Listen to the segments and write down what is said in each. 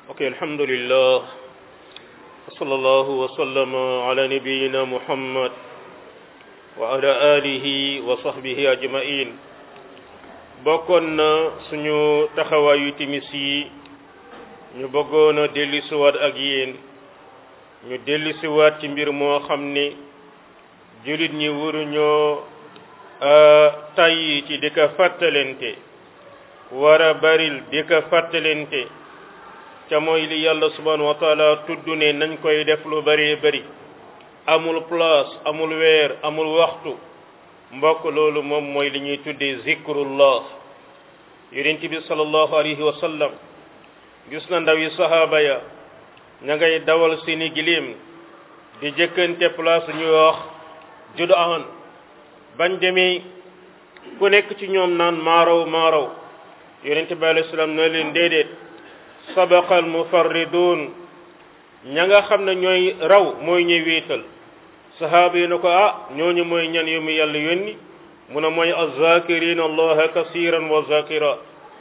ok alhamdulillah wa sallallahu wa sallama ala nabiyina muhammad wa ala alihi wa sahbihi ajmain bokkoon na suñu taxawaayu timis yi ñu bëggoon a dellusiwaat ak yéen ñu dellusiwaat ci mbir moo xam ni jullit ñi waruñoo tayyi ci di ko fàttalente war a baril di ko fàttalente ca mooy li yàlla subhanahu wa taala tudd ne nañ koy def lu bëree bëri amul place amul weer amul waxtu mbokk loolu moom mooy li ñuy tuddee zikrullah yonent bi sallallahu alayhi wa sallam gis na ndawi sahaaba ya ña ngay dawal seeni giléem di jëkkante place ñuy wax judaan bañ demee ku nekk ci ñoom naan maaraw maaraw yonent bi alayhi salaam na leen déedéet sabaqal mufarridun ña nga xam ne ñooy raw mooy ñuy wéetal sahaaba yi na ko ah ñooñu mooy ñan yu mu yàlla yónni mu ne mooy azakirin allaha kasiran wa zakira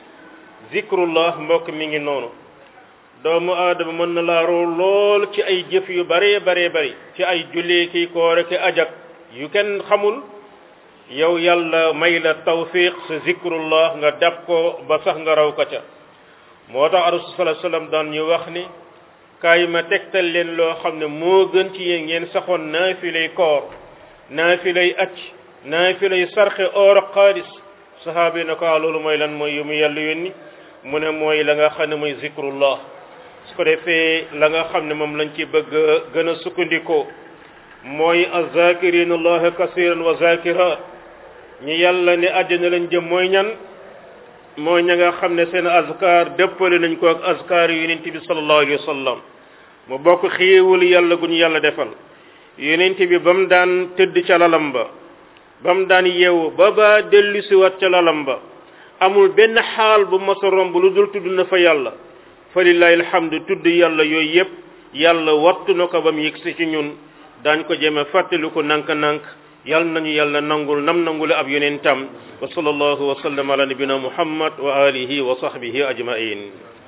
zikrullah mbokk mi ngi noonu doomu aadama mën na laa raw lool ci ay jëf yu bare bare bari ci ay jullee ki koore ki ajak yu kenn xamul yow yàlla may la tawfiq sa zikrullah nga dab ko ba sax nga raw ka ca moo tax rasul sallallahu alayhi wasallam daan ñu wax ni kaay ma tegtal leen loo xam ne moo gën ci yéen ngeen saxoon naafilay koor naafilay acc naafilay sarxe or ak xaalis sahaaba yi na ko loolu mooy lan mooy yu mu yàlla yónni mu ne mooy la nga xam ne mooy zikrullah su ko defee la nga xam ne moom lañ ci bëgg gën a sukkandikoo mooy azakirin allaha kasiran wa zakirat ñi yàlla ne àjjana lañ jëm mooy ñan mooy ña nga xam ne seen azkar dëppale nañ ko ak azkar yonent bi sallallahu alayhi wa sallam mu bokk xéewal yàlla gu ñu yàlla defal yonent bi ba mu daan tëdd ca lalam ba ba mu daan yeewu ba ba dellu siwaat ca lalam ba amul benn xaal bu mas a romb lu dul tudd na fa yàlla fa lillahi alhamdu tudd yàlla yooyu yépp yàlla wattu na ko ba mu yëgsi ci ñun daañ ko jéem a fàttali ko nank-nank yal nañu yàlla nangul nam nangule ab yonentam wa sallallahu wa sallam ala nabina muhammad wa alihi wa sahbihi ajmain